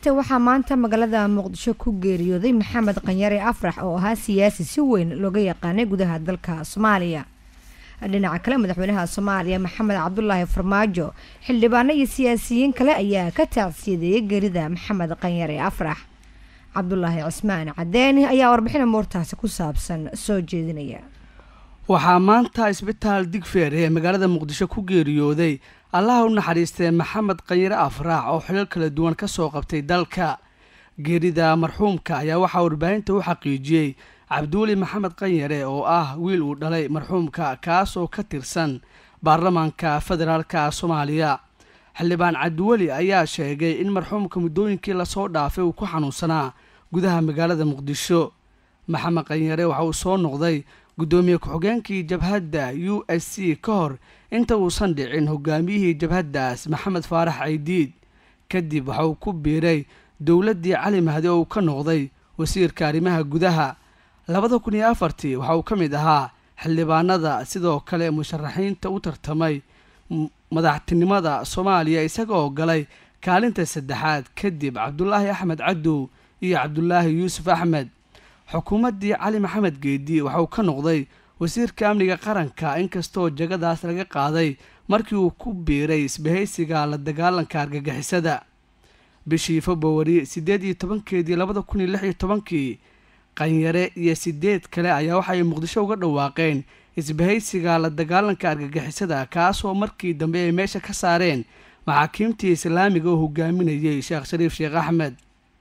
dhegeysta waxaa maanta magaalada muqdisho ku geeriyooday maxamed qanyare afrax oo ahaa siyaasi si weyn looga yaqaanay gudaha dalka soomaaliya dhinaca kale madaxweynaha soomaaliya maxamed cabdulaahi farmaajo xildhibaano iyo siyaasiyiin kale ayaa ka taacsiyadeeyay geerida maxamed qanyare afrax cabdulaahi cismaan cadeeni ayaa warbixin amuurtaasi ku saabsan soo jeedinaya waxaa maanta isbitaal digfeer ee magaalada muqdisho ku geeriyooday allaha u naxariistee maxamed qanyare afraax oo xilal kala duwan ka soo qabtay dalka geerida marxuumka ayaa waxaa warbaahinta u xaqiijiyey cabdiweli maxamed qanyare oo ah wiil uu dhalay marxuumka kaas oo ka tirsan baarlamaanka federaalka soomaaliya xildhibaan cabdiweli ayaa sheegay in marxuumka muddooyinkii lasoo dhaafay uu ku xanuunsanaa gudaha magaalada muqdisho maxamed qanyare waxa uu soo noqday guddoomiye ku-xigeenkii jabhadda u s c ka hor inta uusan dhicin hogaamiyihii jabhaddaas maxamed faarax caydiid kadib waxa uu ku biiray dowladdii cali mahdi oo uu ka noqday wasiirka arrimaha gudaha labada kun iyo afartii waxa uu ka mid ahaa xildhibaanada sidoo kale musharaxiinta u tartamay madaxtinimada soomaaliya isagaoo galay kaalinta saddexaad kadib cabdulaahi axmed cadow iyo cabdulaahi yuusuf axmed xukuumaddii cali maxamed geedi waxa uu ka noqday wasiirka amniga qaranka inkastoo jagadaas laga qaaday markii uu ku biiray isbahaysiga la dagaalanka argagixisada bishii februari siddeed iyo tobankeedii labada kun iyo lix iyo tobankii qanyare iyo sideed kale ayaa waxaay muqdisho uga dhawaaqeen isbahaysiga la dagaalanka argagixisada kaasoo markii dambe ay meesha ka saareen maxaakiimtii islaamiga oo hogaaminayay sheekh shariif sheekh axmed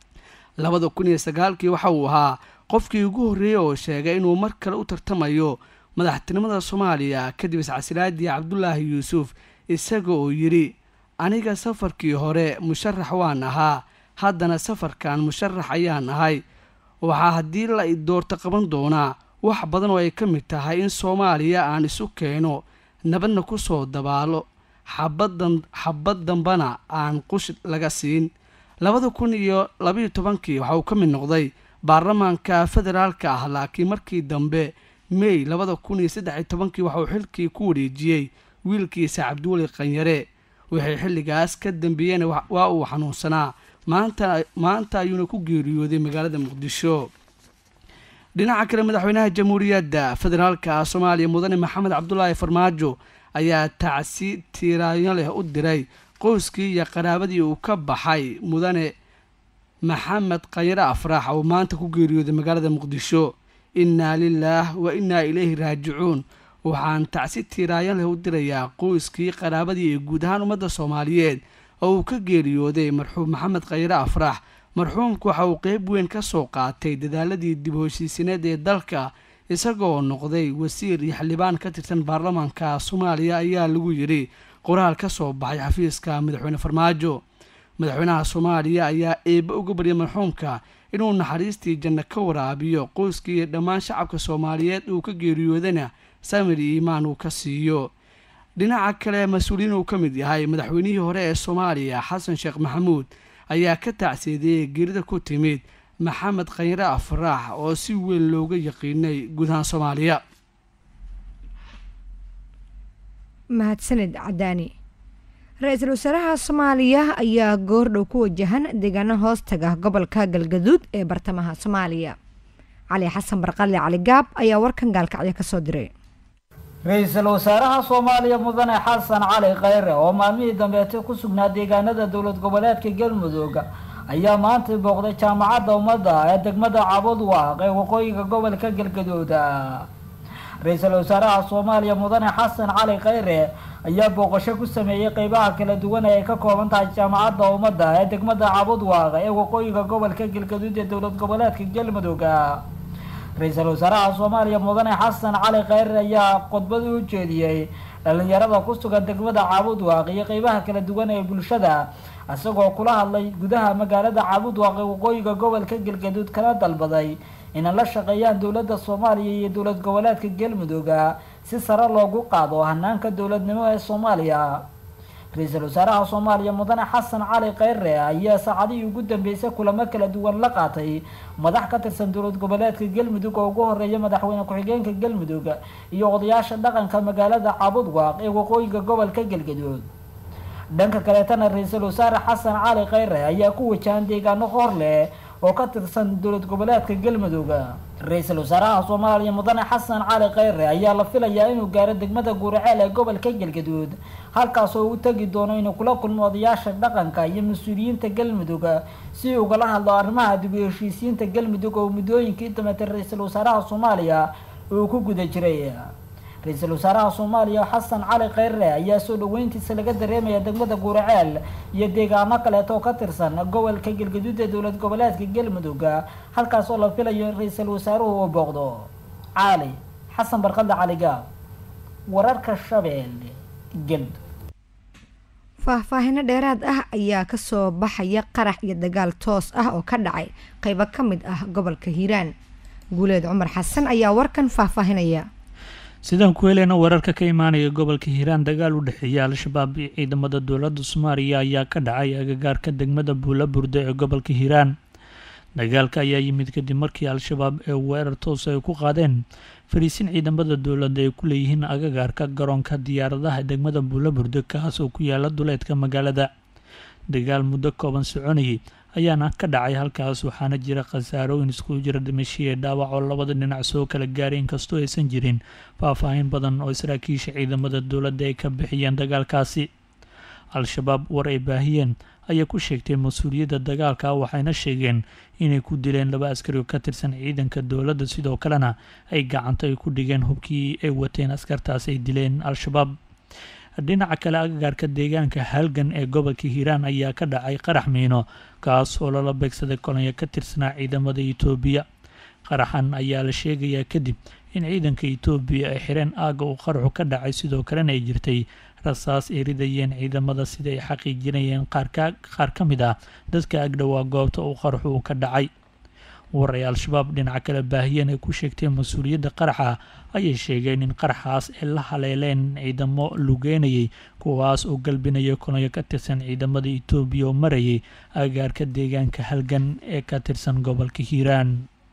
labada kun iyo sagaalkii waxa uu ahaa qofkii ugu horreeyey oo sheegay inuu mar kale u tartamayo madaxtinimada soomaaliya kadib iscasilaadii cabdulaahi yuusuf isaga oo yidhi aniga safarkii hore musharax waan ahaa haddana safarkan musharax ayaan ahay waxaa haddii la doorto qaban doonaa wax badan oo ay ka mid tahay in soomaaliya aan isu keeno nabadna ku soo dabaalo xabadan xabad dambana aan qush laga siin labada kun iyo labaiyo tobankii waxa uu ka mid noqday baarlamaanka federaalka ah laakiin markii dambe mey labada kun iyo saddex iyo tobankii waxa uu xilkii ku wareejiyey wiilkiisa cabdiweli qanyare waxay xilligaas ka dambeeyeen waa uu xanuunsanaa maanta maanta ayuuna ku geeriyooday magaalada muqdisho dhinaca kale madaxweynaha jamhuuriyadda federaalka soomaaliya mudane maxamed cabdulaahi farmaajo ayaa tacsi tiiraanyo leh u diray qoyskii iyo qaraabadii uu ka baxay mudane maxamed qanyare afraax oo maanta ku geeriyooday magaalada muqdisho innaa lilaah wa innaa ilayhi raajicuun waxaan tacsi tiiraayo leh u dirayaa qoyskii qaraabadii iyo guud ahaan ummadda soomaaliyeed oo uu ka geeriyooday marxuum maxamed khayre afrax marxuumku waxa uu qeyb weyn ka soo qaatay dadaaladii dib u heshiisineed ee dalka isagoo noqday wasiir iyo xildhibaan ka tirsan baarlamaanka soomaaliya ayaa lagu yidhi qoraal ka soo baxay xafiiska madaxweyne farmaajo madaxweynaha soomaaliya ayaa eebbe uga baryay marxuumka inuu naxariistii janno ka waraabiyo qoyskii iyo dhammaan shacabka soomaaliyeed uu ka geeriyoodana samir iyo iimaan uu ka siiyo dhinaca kale mas-uuliyiin uu ka mid yahay madaxweynihii hore ee soomaaliya xasan sheekh maxamuud ayaa ka tacseediyey geerida ku timid maxamed khanyre afraax oo si weyn looga yaqiinay guud ahaan soomaaliya mahadsanid cadaani ra-iisul wasaaraha soomaaliya ayaa goordhow ku wajahan deegaano hoostaga gobolka galgaduud ee bartamaha soomaaliya cali xasan barqadle cali gaab ayaa warkan gaalkacyo kasoo diray ra-iisul wasaaraha soomaaliya mudane xasan cali khayre oo maalmihii dambeete ku sugnaa deegaanada dowlad goboleedka galmudug ayaa maanta booqday jaamacadda ummadda ee degmada cabudwaaq ee waqooyiga gobolka galgaduud ra-iisul wasaaraha soomaaliya mudane xasan cali khayre ayaa booqasho ku sameeyey qeybaha kala duwan ee ay ka kooban tahay jaamacadda ummadda ee degmada cabudwaaq ee waqooyiga gobolka galgaduud ee dowlad goboleedka galmudug ra-iisul wasaaraha soomaaliya mudane xasan cali khayre ayaa khudbad u jeediyey dhalinyarada ku sugan degmada caabudwaaq iyo qeybaha kala duwan ee bulshada isagoo kula hadlay gudaha magaalada caabudwaaq ee waqooyiga gobolka galgaduud kana dalbaday inay la shaqeeyaan dowladda soomaaliya iyo dowlad goboleedka galmudug si sare loogu qaado hanaanka dowladnimo ee soomaaliya ra-iisul wasaaraha soomaaliya mudane xasan cali khayre ayaa saacadihii ugu dambeysay kulamo kala duwan la qaatay madax ka tirsan dowlad goboleedka galmudug oo ugu horeeya madaxweyne ku-xigeenka galmudug iyo odayaasha dhaqanka magaalada cabudwaaq ee waqooyiga gobolka galgaduud dhanka kaleetana ra-iisul wasaare xasan cali khayre ayaa ku wajahan deegaano hor leh oo ka tirsan dowlad goboleedka galmudug ra-iisul wasaaraha soomaaliya mudane xasan cali khayre ayaa la filayaa inuu gaaro degmada guuraceel ee gobolka galgaduud halkaas oo u tegi doono inuu kula kulmo odayaasha dhaqanka iyo mas-uuliyiinta galmudug si ugala hadlo arrimaha dib u heshiisiinta galmudug oo muddooyinkii dameetay ra-iisul wasaaraha soomaaliya uu ku guda jiray ra-iisul wasaaraha soomaaliya xasan cali khayre ayaa soo dhaweyntiisa laga dareemaya degmada guuraceel iyo deegaano kaleeto oo ka tirsan gobolka galgaduud ee dowlad goboleedka galmudug halkaas oo la filayo in ra-iisul wasaaruhu uu booqdo cali xasan barqadle cali gaab wararka shabeelle galmudug faahfaahino dheeraad ah ayaa kasoo baxaya qarax iyo dagaal toos ah oo ka dhacay qeybo ka mid ah gobolka hiiraan guuleed cumar xasan ayaa warkan faahfaahinaya sidaan ku heleyna wararka ka imaanaya gobolka hiiraan dagaal u dhexeeya al-shabaab iyo ciidamada dowladda soomaaliya ayaa ka dhacay agagaarka degmada buula burde ee gobolka hiiraan dagaalka ayaa yimid kadib markii al-shabaab ee weerar toos ay ku qaadeen fariisin ciidamada dowladda ay ku leeyihiin agagaarka garoonka diyaaradaha degmada buula burde kaas oo ku yaala duleedka magaalada dagaal muddo kooban soconayay ayaana ka dhacay halkaas waxaana jira khasaarooyin iskugu jira dhimashiye dhaawac oo labada dhinac soo kala gaaray inkastoo aysan jirin faahfaahin badan oo saraakiisha ciidamada dowladda ay ka bixiyeen dagaalkaasi al-shabaab war ay baahiyeen ayaa ku sheegtay mas-uuliyadda dagaalka waxayna sheegeen inay ku dileen laba askari oo ka tirsan ciidanka dowladda sidoo kalena ay gacanta ay ku dhigeen hubkii ay wateen askartaas ay dileen al-shabaab dhinaca kale agagaarka deegaanka halgan ee gobolka hiiraan ayaa ka dhacay qarax miino kaas oo lala beegsaday kolonyo ka tirsanaa ciidamada itoobiya qaraxan ayaa la sheegayaa kadib in ciidanka itoobiya ay xireen aagga uu qaraxu ka dhacay sidoo kalena ay jirtay rasaas ay ridayeen ciidamada sida ay xaqiijinayeen qaar ka mid ah dadka agdhowaa goobta uu qaraxu uu ka dhacay war ay al-shabaab dhinaca kale baahiyeen ay ku sheegteen mas-uuliyadda qaraxa ayay sheegeen in qaraxaas ay la haleeleen ciidamo lugeynayay kuwaas oo galbinaya kolonyo ka tirsan ciidamada itoobiya oo marayay agaarka deegaanka halgan ee ka tirsan gobolka hiiraan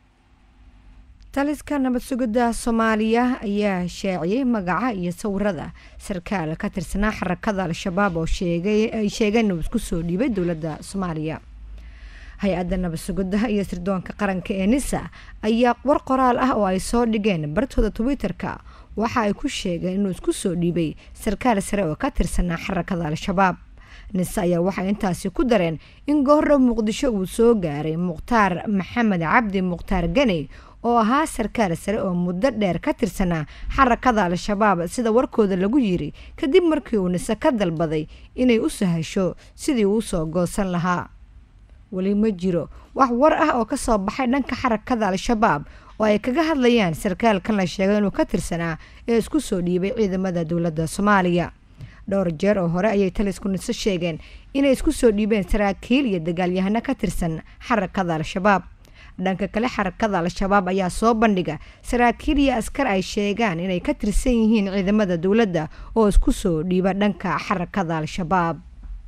taliska nabad sugidda soomaaliya ayaa shaaciyey magaca iyo sawirada sarkaal ka tirsanaa xarakada al-shabaab oo ay sheegeen inuu isku soo dhiibay dowladda soomaaliya hay-adda nabad sugidda iyo sirdoonka qaranka ee nisa ayaa war qoraal ah oo ay soo dhigeen bartooda twitter-ka waxa ay ku sheegeen inuu isku soo dhiibay sarkaal sare oo ka tirsanaa xarakada al-shabaab nise ayaa waxay intaasi ku dareen in goorra muqdisho uu soo gaaray mukhtaar maxamed cabdi mukhtaar ganey oo ahaa sarkaal sare oo muddo dheer ka tirsanaa xarakada al-shabaab sida warkooda lagu yiri kadib markii uu nise ka dalbaday inay u sahasho sidii uu soo goosan lahaa weli ma jiro wax war ah oo kasoo baxay dhanka xarakada al-shabaab oo ay kaga hadlayaan sarkaalkan la sheegay inuu ka tirsanaa ee isku soo dhiibay ciidamada dowladda soomaaliya dhowr jeer oo hore ayay talisku niso sheegeen inay isku soo dhiibeen saraakiil iyo dagaalyahano ka tirsan xarakada al-shabaab dhanka kale xarakada al-shabaab ayaa soo bandhiga saraakiil iyo askar ay sheegaan inay ka tirsan yihiin ciidamada dowladda oo isku soo dhiiba dhanka xarakada al-shabaab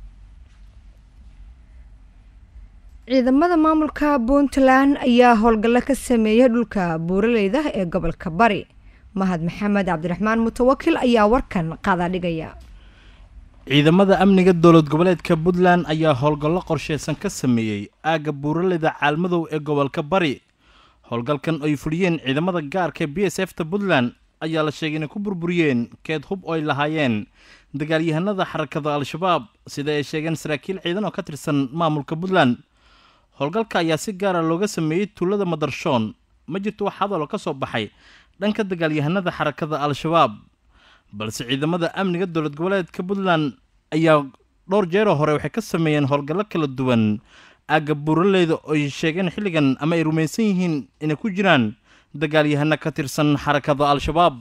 ciidamada maamulka puntland ayaa howlgallo ka sameeyay dhulka buuraleyda ee gobolka bari mahad maxamed cabdiraxmaan mutawakil ayaa warkan qaadadhigaya ciidamada amniga dowlad goboleedka puntland ayaa howlgallo qorsheysan ka sameeyey aagga buuraleyda caalmadow ee gobolka bari howlgalkan ay fuliyeen ciidamada gaarka b s f ta puntland ayaa la sheegay inay ku burburiyeen keed hub oo ay lahaayeen dagaalyahanada xarakada al-shabaab sida ay sheegeen saraakiil ciidan oo ka tirsan maamulka puntland howlgalka ayaa si gaara looga sameeyey tuulada madarshoon ma jirto wax hadaloo ka soo baxay dhanka dagaalyahanada xarakada al-shabaab balse ciidamada amniga dowlad goboleedka puntland ayaa dhowr jeeroo hore waxay ka sameeyeen howlgallo kala duwan aagga buuraleyda oo ay sheegeen xilligan ama ay rumaysan yihiin inay ku jiraan dagaalyahano ka tirsan xarakada al-shabaab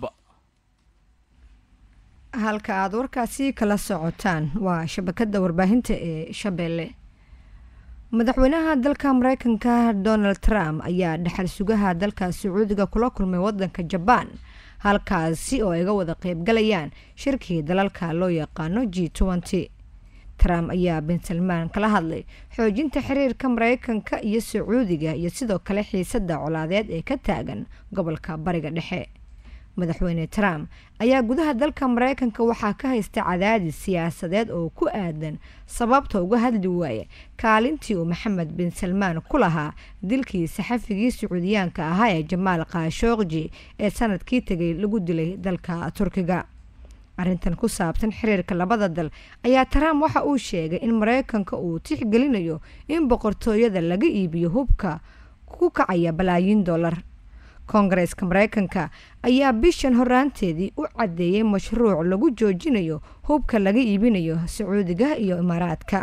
halka aada warkaasi kala socotaan waa shabakada warbaahinta ee shabeelle madaxweynaha dalka mareykanka donald trump ayaa dhexal sugaha dalka sacuudiga kula kulmay wadanka jabaan halkaasi oo ay ga wada qeybgalayaan shirkii dalalka loo yaqaano g nty trump ayaa bin salmaan kala hadlay xoojinta xiriirka mareykanka iyo sacuudiga iyo sidoo kale xiisada colaadeed ee ka taagan gobolka bariga dhexe madaxweyne trump ayaa gudaha dalka mareykanka waxaa ka haysta cadaadis siyaasadeed oo ku aadan sababta uga hadli waaya kaalintii uu maxamed bin salmaan ku lahaa dilkii saxafigii sacuudiyaanka ahaa ee jamaal kaashookji ee sanadkii tegay lagu dilay dalka turkiga arrintan ku saabsan xiriirka labada dal ayaa trump waxa uu sheegay in mareykanka uu tixgelinayo in boqortooyada laga iibiyo hubka ku kacaya balaayiin dollar koongareeska mareykanka ayaa bishan horaanteedii u caddeeyay mashruuc lagu joojinayo hubka laga iibinayo sacuudiga iyo imaaraadka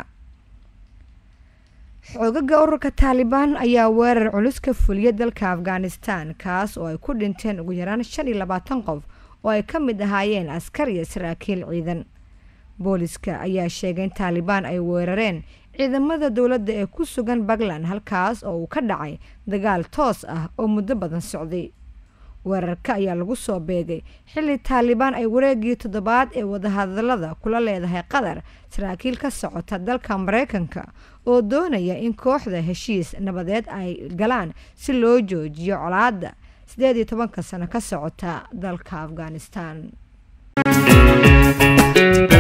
xoogaga ururka taalibaan ayaa weerar culus ka fuliyay dalka afghanistan kaas oo ay ku dhinteen ugu yaraan shan iyo labaatan qof oo ay ka mid ahaayeen askar iyo saraakiil ciidan booliska ayaa sheegay in taalibaan ay weerareen ciidamada dowladda ee ku sugan puntland halkaas oo uu ka dhacay dagaal toos ah oo muddo badan socday weerarka ayaa lagu soo beegay xilli taalibaan ay wareegii toddobaad ee wadahadalada kula leedahay qatar saraakiil ka socota dalka mareykanka oo doonaya in kooxda heshiis nabadeed ay galaan si loo joojiyo colaadda sideed iyo tobanka sano ka socota dalka afghanistan